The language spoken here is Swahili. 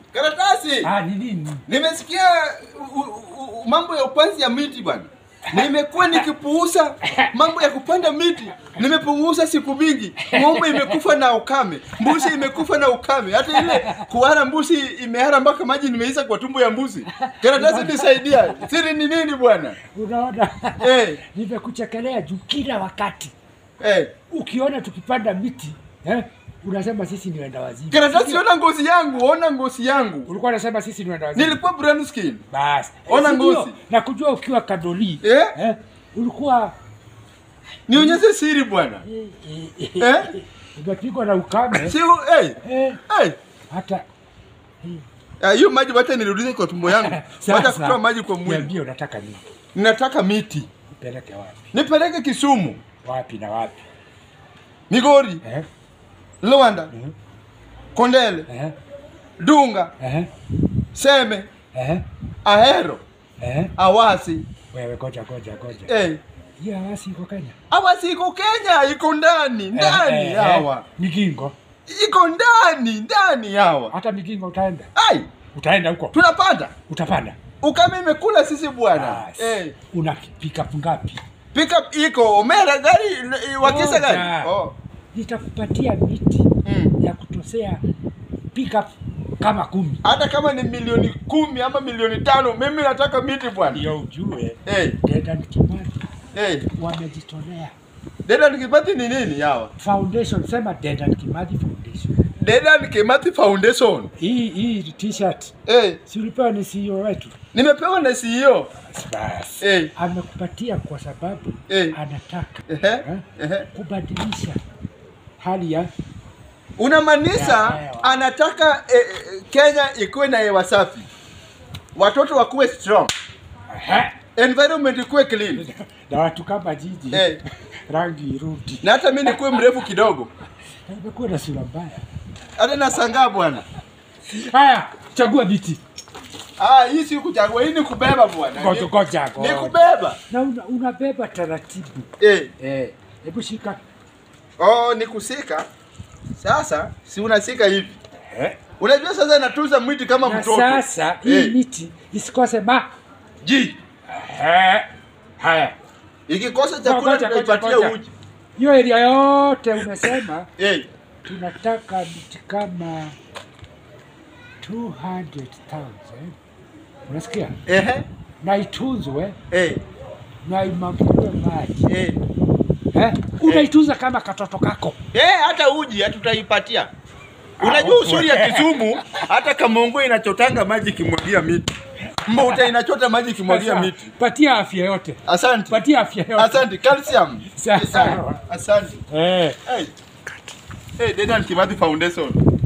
Karatasi. Ah, ni nini? Nimesikia u- u- u- mambo ya upanzi ya miti bwana. Nimekuwa nikipuuza mambo ya kupanda miti, nimepuuza siku mingi. Ng'ombe imekufa na ukame, mbuzi imekufa na ukame, hata ile kuhara mbuzi imehara mpaka maji nimeisa kwa tumbo ya mbuzi. Karatasi nisaidia, siri ni nini bwana? Unaona? Eh, Nimekuchekelea juu kila wakati eh. ukiona tukipanda miti eh, unasema sisi ni wenda wazimu. Karatasi, ona ngozi yangu, ona ngozi yangu. Ulikuwa unasema sisi ni wenda wazimu. Nilikuwa brown skin. Basi. Ona Si ndio? ngozi. Na kujua ukiwa kadoli. Eh? Eh? Ulikuwa Nionyeshe siri bwana. Eh? umepigwa na ukame. Si eh, Eh, eh. hata Ah, hiyo maji wacha nirudishe kwa tumbo yangu. Wacha kutoa maji kwa mwili. Niambie unataka nini? Ninataka miti. Upeleke wapi? Nipeleke Kisumu, Wapi na wapi? Migori, Eh? Luanda, Mhm. Kondele, Eh? Dunga, Eh? Seme, Eh? Ahero, Eh? Awasi. Wewe goja goja goja. Eh. Hiyo hawasi iko Kenya. Awasi iko Kenya, iko ndani, ndani Eh, eh, hawa. Migingo. Iko ndani, ndani hawa. Hata Migingo utaenda. Ai, Utaenda huko. tunapanda. Utapanda. Ukame imekula sisi bwana. Basi. Eh. Una pickup ngapi? Pickup iko Omera gari eh, wakisa gari. Moja. Oh. Nitakupatia miti Mm. ya kutosea pickup kama kumi. Hata kama ni milioni kumi ama milioni tano, mimi nataka miti bwana. Ndio ujue Eh, Dedan Kimathi eh. wamejitolea. Dedan Kimathi ni nini hawa? Foundation, sema Dedan Kimathi Foundation. Dedan Kimathi Foundation. Hii hii t-shirt Eh, si ulipewa ni CEO wetu? nimepewa na CEO. Basi. Eh. Amekupatia kwa sababu Eh. anataka Ehe. eh, Ehe. kubadilisha hali ya Unamaanisha Ya hewa. anataka eh, eh, Kenya ikuwe na hewa safi, watoto wakuwe strong, Ehe. environment ikuwe clean, na watu kama jiji Eh. rangi irudi. na hata mimi nikuwe mrefu kidogo, Na Imekuwa na sura mbaya. hata nasangaa bwana. Haya, chagua viti. Ah, hii si kuchagua, hii ni kubeba bwana. Ngoja Ni- ngoja Ni ngoja. kubeba. Na una, unabeba taratibu. Eh. Eh, hebu shika. Oh, ni kusika. Sasa si unasika hivi. Eh. Unajua sasa natuza mwiti kama Na mtoto. sasa hii Eh. miti isikose ma. Ji. Eh. Haya. Ikikosa chakula Ngoja, ngoja, tutaipatia ngoja. uji. Hiyo area yote umesema Eh. tunataka miti kama 200,000. Unasikia? Ehe. Na itunzwe Eh. na imwagiliwe maji. Eh. Eh? Unaitunza kama katoto kako. Eh, hata uji hatutaipatia. Unajua Ah, uzuri ya Kisumu, hata Kamongo inachotanga maji kimwagia miti. Mbauta inachota maji kimwagia Sasa, miti. Patia afya yote. Asante. Patia afya yote. Asante calcium. Sawa. Asante. Eh. Hey. Hey, Dedan Kimathi Foundation.